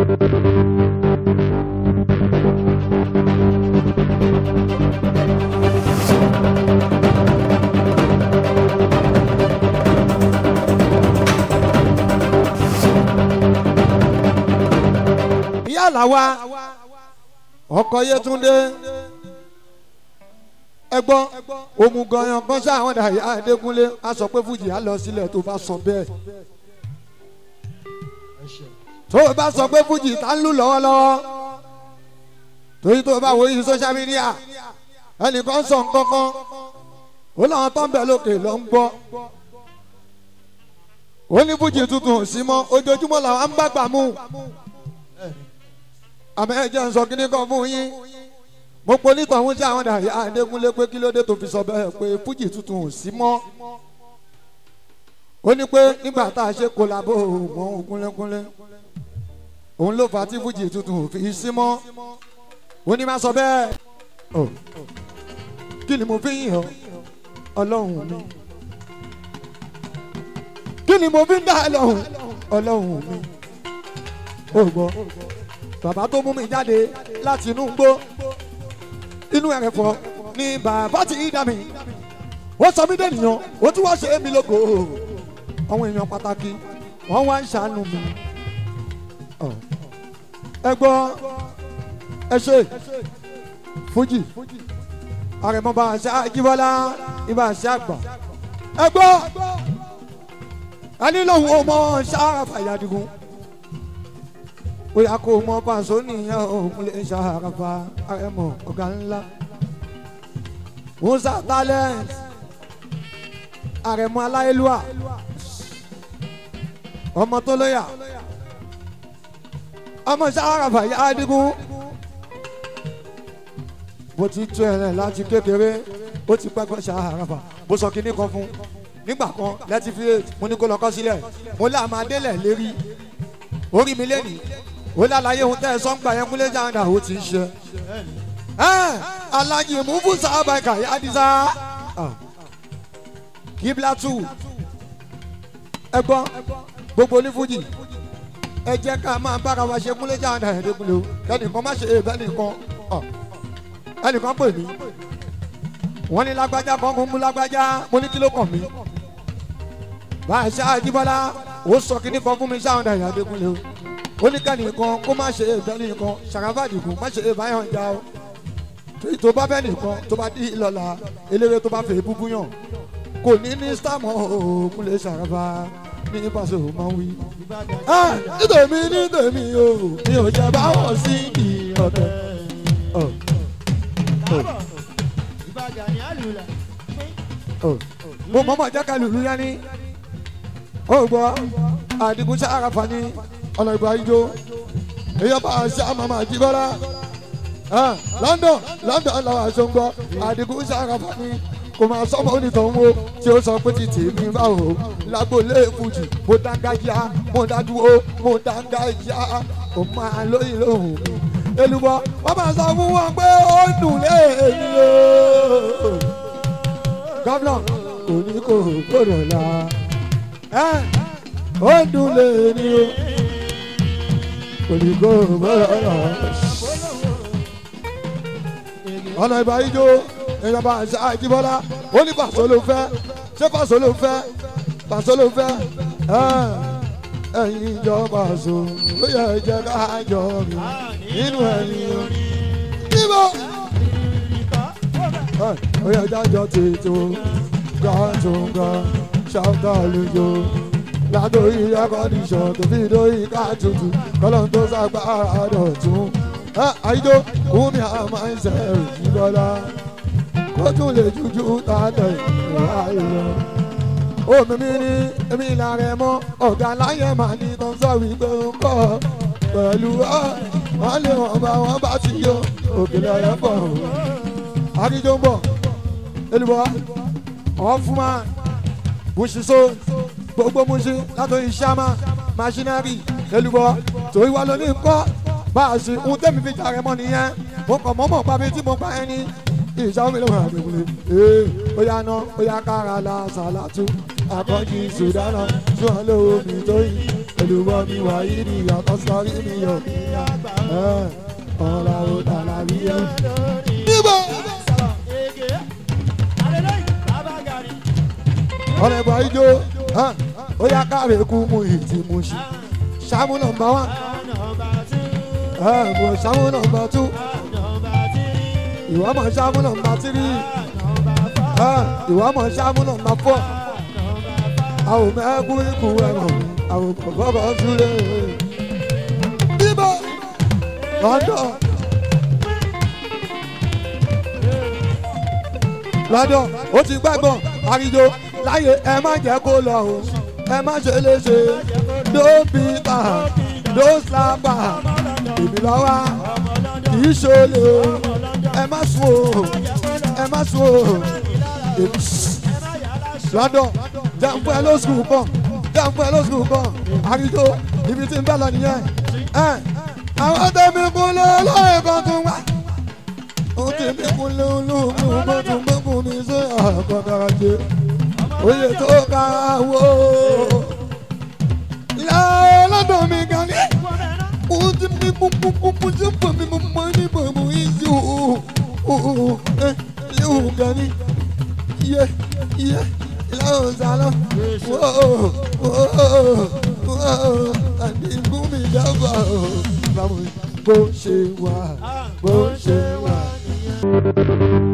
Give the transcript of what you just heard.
ìyá làwa ọkọ Yétúndé ẹgbọ́n òmùgọ̀yàn kan sáwọn dàyà Adékúnlé a sọ pé fújì á lọ sílẹ̀ tó bá sọ bẹ́ẹ̀ tó o bá sọ pé fújì tá ń lù lọ́wọ́lọ́wọ́ torí tó o bá wo yìí social media ẹnìkan sọ nǹkan kan ó láwọn tó ń bẹ lókè lọ ń gbọ́ ó ní fújì tuntun sí mọ́ ojoojúmọ́ làwọn ń bá gbà mú àmọ́ ẹ jẹ́ ń sọ kíní kan fún yín mo pe onítọ̀hún tí àwọn dàrí Adékúnlé pé kí ló dé tó fi sọ bẹ́ẹ̀ pé fújì tuntun ò sí mọ́ ó ní pé nígbà tá a ṣe kólabó mọ́ Ògúnlékúnlé òun ló fà á tí fújì tuntun ò fi sí mọ́ ó ní má sọ bẹ́ẹ̀ ọ̀ kí ni mo fi yìn ọ́ ọlọ́run mi kí ni mo fi ń dá ẹ lọ́hùn ọlọ́run mi ó gbọ́ bàbá tó mú mi jáde láti inú gbó inú ẹ̀rẹ̀fọ́ ni bàbá ti dá mi ó sọ mí dènìyàn ó tún wá ṣe é mi lógo àwọn èèyàn pàtàkì wọ́n wá ń ṣàánú mi Ọ̀. ẹ gbọ́ ẹ ṣe fújì àrẹ̀mọba àṣà jíbọ́lá ibà àṣà àgbà ẹ gbọ́ ẹni lòun ò mọ ṣáà fàyàdìgún bóyá kò mọ pàṣọ nìyẹn òun lè ṣàràfà àrẹ̀mọ ọ̀gá ńlá musa talent àrẹ̀mọ aláyélúwà ọmọ tó lóyà ọmọ ṣàràfà yàdìgún bó ti tú ẹ̀rẹ̀ láti kékeré ó ti pẹ́ gbọ́ ṣàràfà bó sọ kínní kan fún nígbà kan lẹ́tí fi mo ní kó lọ kọ́ sílẹ̀ mo lá máa délẹ̀ lérí orí mi lẹ́nìí ó lálàyé ohun tẹ́ ẹ sọ́ngbà yẹn kúlẹ̀ jáǹdà ó ti ń ṣe. alájí mufu sábà kàyé adisa kíblátù ẹ gbọ́ gbogbo onífújì ẹ jẹ́ ká máa bára wa ṣe kúlẹ̀ jáǹdà ẹ̀ẹ́dẹ́gbẹ̀lẹ́ o kẹ́nìkan má ṣe èèbẹ́ nìkan ẹnìkan pè mí wọ́n ní lágbájá kan kó mú lágbájá mo ní kí ló kàn mí bá a ṣe àjíbọ́lá ó sọ kíní kan fún mi sáwọn dàgbà ẹ̀ẹ́dẹ́gbẹ̀lẹ́ o oníkànnì kan kó má ṣe èèbẹ́ nìkan ṣàkàfàdìgún má ṣe èèbá yàn já o torí tó bá bẹ́ẹ̀ nìkan tó bá dí ìlọ́la eléré tó bá fẹ́ búbú yàn kò ní ní sítámọ̀ òògùn lè ṣàkàfà ní pàṣẹ òun máa ń wí. nítorí nítorí o mi ò jẹ báwọn sí ìrọ̀tẹ̀. mo mọ̀mọ́ jẹ́ ká lùlù yá ní. ó gbọ́ àdìgún ṣàkàfà ní ọ̀nà ìgbà ijó èyí ọba àṣà màmá àjíbọ́lá London London làwọn aṣọ ń gbọ́ àdìgún ṣàkàfà ní kò máa sọ́mọ onítọ̀hún o tí ó sọ pé ti tèmi báwo lágbólé fújì mo dáńgájá mo dádúró mo dáńgájá kò máa lóyìn lóhùn mi èlùbọ́ wọ́n máa sọ fún wọn pé ó dùn léèmí o gómìnà kò ní kò gbọdọ̀ la ó dùn léèmí o kò ní kò gbọdọ̀ la ọ̀nà ìbá ijó ìjọba àṣà àjíbọ́lá ó ní pàṣẹ ló fẹ́ ṣé pàṣẹ ló fẹ́ pàṣẹ ló fẹ́ ẹ̀yin ìjọba àṣọ ó yẹ jẹ́ ká jọ mi nínú ẹ̀yìn orí. níbo ó yẹ jájọ tètò gàtúngà ṣáńtà lójó látòrí akọ́díṣọ́ tó fi dórí ká tutù kọ́lọ́n tó sàgbára dọ̀tún. àyíjó kúmi àmọ́ ẹ̀sẹ̀ ìjìbọ́lá kó tún lè jújú tààtẹ̀ ìwà ìlọ. Omi mi ní èmi ìlànà ẹ̀mọ́ ọ̀gá láyé màá ní tó ń sọ wípé ó ń kọ́ pẹ̀lú ọ́. Wọ́n lé wọn bá wọn bá ti yọ òkèlè ọ̀yọ́ bọ̀. Àdìjọ ń bọ̀ elúbọ̀ ọ̀fúnmá bùsùsọ gbogbo musin látòrí sàmà masinari elúbọ̀ torí wa lóní kọ́ bá a sì ń tẹ́mi fi jàre mọ́ nìyẹn mo kàn mọ́mọ́ pa mi tí mo pa ẹni ìṣàwọn mìíràn wà lóore ee ó yá ná ó yá kára la sàlátù àkọ́jì sùdánà tí wọ́n lówó mi tó yìí olùwọ́ mi wà yìí ni ìyàtọ̀ sọ́rí mi yọ̀ ọ̀la ò tàlà bí ẹ. níbo ọ̀rẹ́ bọ̀ ijó ó yá káre kú mu ìtì mu ṣì ṣàmú nọmba wán mo ṣàmú nọmba tú ìwọ mọ̀ ṣàmú nọmba tírí ìwọ mọ̀ ṣàmú nọmba fọ́ àwọn mẹ́kú ikú ẹ̀rọ àwọn kọ̀ọ̀kọ̀ súlẹ̀ níbo lọ́dọ̀ lọ́dọ̀ ó ti gbàgbọ́ àríjó láyé ẹ má jẹ́ kó lọ o ẹ má ṣe léṣe ló bí ta ló sábà èmi lọ́wọ́ kì í ṣolè o ẹ má sùn o ẹ má sùn o èmi lọ́dọ̀ jẹ́nfẹ́ ló sùn kàn jẹ́nfẹ́ ló sùn kàn àríjó ibi tí ń bẹ́ lọ nìyẹn ẹ àwọn tẹ̀mí kúnlẹ̀ lóye kan tún wá ó tẹ̀mí kúnlẹ̀ olóògùn bó tún gbógun mi sí àkọ́kọ́rọ́ jẹ́ oyè tó ká wó. Ìyá ọlọ́dọ̀ mi gan ni. Mo ti mi kúkúkú tí ń pọ̀ mi mo mọ ní bọ̀bọ̀ ìsì òòó. Léwu gan ni. Iye iye ìlànà sálọ. Wóò wóò àdìgún mi dábàá o. Báwo bó ṣe wà bó ṣe wà.